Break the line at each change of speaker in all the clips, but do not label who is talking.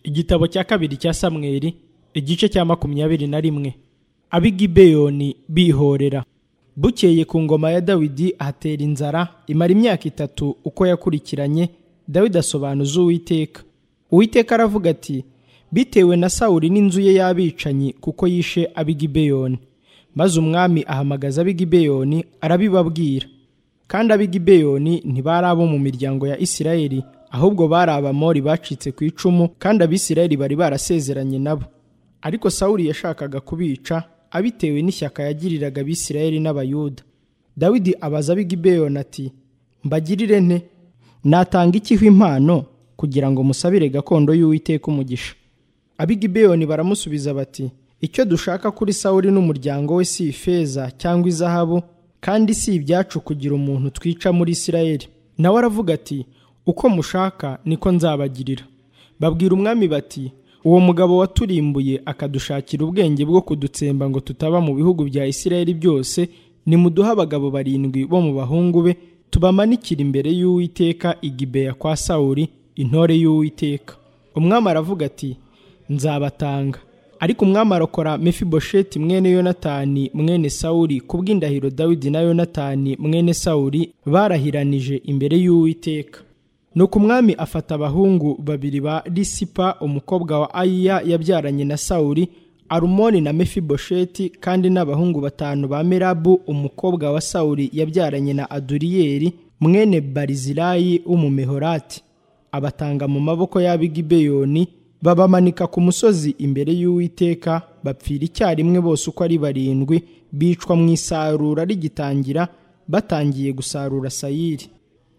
igitabo cya kabiri cya samweli igice cya makumyabiri na rimwe ab'i gibeyoni bihorera bukeye ku ngoma ya dawidi ahatera inzara imara imyaka itatu uko yakurikiranye dawidi asobanuza uwiteka uwiteka aravuga ati bitewe na sawuri n'inzu ye y'abicanyi kuko yishe ab'i gibeyoni maze umwami ahamagaza ab'i gibeyoni arabibabwira kandi ab'i gibeyoni ntibari abo mu miryango ya isirayeli ahubwo bari abamori bacitse ku icumu kandi abisirayeli bari barasezeranye nabo ariko sawuli yashakaga kubica abitewe n'ishyaka yagiriraga abisirayeli n'abayuda dawidi abaza ab'i gibeyoni ati mbagirire nte natanga ikiho impano kugira ngo musabire gakondo y'uwiteka umugisha ab'i gibeyoni baramusubiza bati icyo dushaka kuri sawuli n'umuryango we si ifeza cyangwa izahabu kandi si ibyacu kugira umuntu twica muri isirayeli nawe aravuga ati uko mushaka niko nzabagirira babwira umwami bati uwo mugabo waturimbuye akadushakira ubwenge bwo kudutsemba ngo tutaba mu bihugu bya isirayeli byose nimuduhe abagabo barindwi bo mu bahungu be tubamanikire imbere y'uwiteka igibeya kwa sawuli intore y'uwiteka umwami aravuga ati nzabatanga ariko umwami arokora mefibosheti mwene yonatani mwene sawuli kubw'indahiro dawidi na yonatani mwene sawuli barahiranije imbere y'uwiteka nuko umwami afata abahungu babiri ba risipa umukobwa wa ayiya yabyaranye na sawuli arumoni na mefibosheti kandi n'abahungu batanu ba merabu umukobwa wa sawuli yabyaranye na aduriyeli mwene barizilayi w'umumehorati abatanga mu maboko y'abigibeyoni babamanika ku musozi imbere y'uwiteka bapfira icyarimwe bose uko ari barindwi bicwa mu isarura rigitangira batangiye gusarura sayiri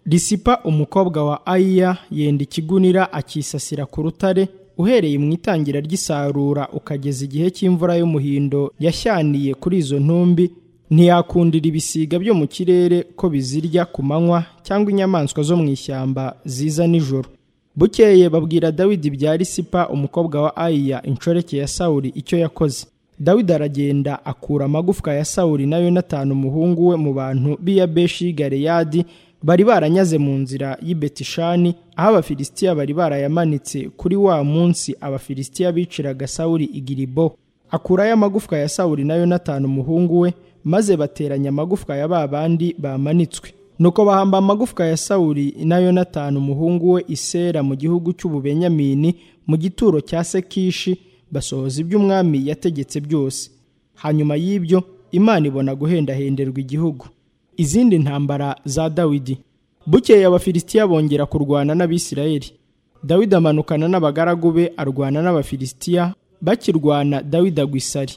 risipa umukobwa wa ayiya yenda ikigunira akisasira ku rutare uhereye mu itangira ry'isarura ukageza igihe cy'imvura y'umuhindo yashyaniye kuri izo ntumbi ntiyakundira ibisiga byo mu kirere ko bizirya ku manywa cyangwa inyamaswa zo mu ishyamba ziza nijoro bukeye babwira dawidi bya risipa umukobwa wa ayiya inshoreke ya sawuli icyo yakoze dawidi aragenda akura amagufwa ya sawuli na yonatani umuhungu we mu bantu b'iyabeshi galeyadi bari baranyaze mu nzira y'i betishani aho abafilisitiya bari barayamanitse kuri wa munsi abafilisitiya biciraga sawuli igiribo akurayo amagufwa ya sawuli na yonatani umuhungu we maze bateranya amagufwa ya ba bandi bamanitswe nuko bahamba amagufwa ya sawuli na yonatani umuhungu we isera mu gihugu cy'ububenyamini mu gituro cya sekishi basohoza ibyo umwami yategetse byose hanyuma y'ibyo imana ibona guhendahenderwa igihugu izindi ntambara za dawidi bukeye abafilisitiya bongera kurwana n'abisirayeli dawidi amanukana n'abagaragu be arwana n'abafilisitiya bakirwana dawidi agwa isari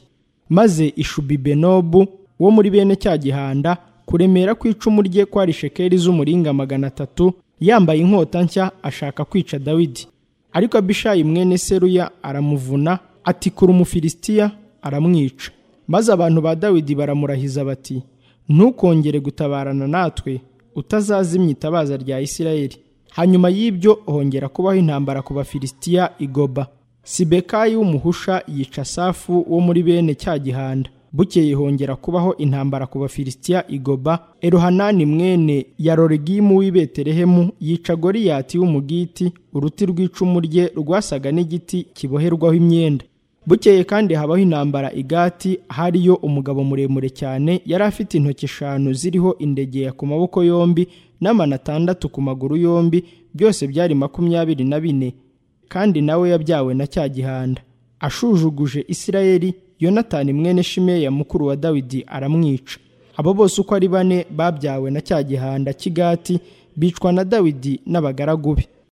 maze ishubibenobu wo muri bene cya gihanda kuremera kw'icumu rye kwari shekeli z'umuringa magana atatu yambaye inkota nshya ashaka kwica dawidi ariko abishayi mwene seruya aramuvuna atikura umufilisitiya aramwica maze abantu ba dawidi baramurahiza bati ntukongere gutabarana natwe utazazimya itabaza rya isirayeli hanyuma y'ibyo hongera kubaho intambara ku bafilisitiya igoba sibekayi w'umuhusha yica safu wo muri bene cya gihanda bukeye hongera kubaho intambara ku bafilisitiya igoba eruhanani mwene ya roregimu w'i betelehemu yica goriyati w'umugiti uruti rw'icumu rye rwasaga n'igiti kiboherwaho imyenda bukeye kandi habaho intambara igati hariyo umugabo muremure cyane yari afite intoki eshanu ziriho indegeya ku maboko yombi n'amana atandatu ku maguru yombi byose byari makumyabiri na bine kandi nawe yabyawe na cya gihanda ashujuguje isirayeli yonatani mwene shimeya mukuru wa dawidi aramwica abo bose uko ari bane babyawe na cya gihanda cy'igati bicwa na dawidi n'abagaragu be